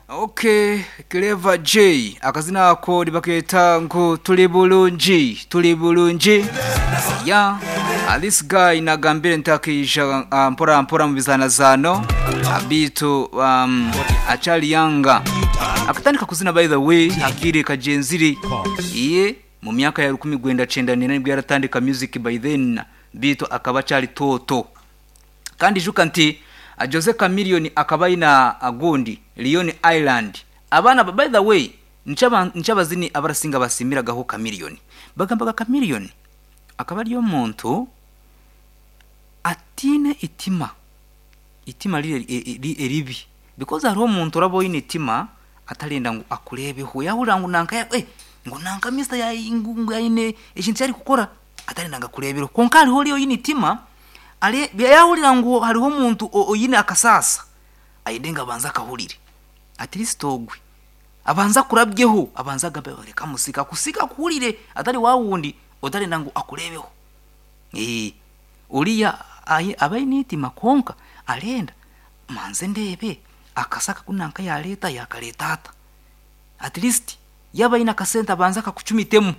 ok clever j akazina ko ribaketa ngo turi bulungi turi bulungi ya this guy nagambire ntakisha uh, mpora mpora mu bizanazano abitu um, achali yanga akatandika kuzina by the way akiri kajenziri iye mu myaka ya 10 gwenda 9 nibwo yaratandika music by then bitu akaba cyari toto kandi juka nti uh, Jose Chameleone akaba ina agundi Lion Island abana by the way nchaba nchabazini abarasinga basimiraga ho Chameleone bagambaga Chameleone akaba ariyo muntu atine itima itima ribi because hariho umuntu uraboyina itima atarenda ngo akurebeho yahurira ngo nanka ya eh ngo nanka mister ya ingunga ine ikintu cyari gukora atarenda ngo akurebeho konka hariho riyo yinitima ale yahurira ngo hariho umuntu oyine akasasa ayidenga abanza akahurire at least ogwe abanza kurabyeho abanza agambe reka musika kusika kuhurire atari wawundi utarenda ngo akurebeho eh uriya abaye nitima konka arenda manze ndebe akasaka kunanka ya leta yakaletata at least yaba ina kasenta banza akakucumitemo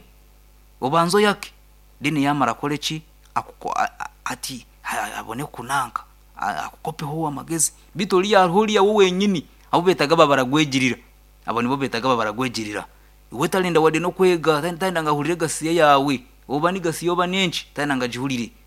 ubanzo yake deni yamara kolechi akuko ati abone kunanka akukopeho amagezi bitoliya huriya wowe nyini abo betaga babaragwegirira abo nibo betaga babaragwegirira iwe talenda wade no kwega tanda ngahurire gasiya yawe oba ni gasiya oba nenchi tanda ngajihurire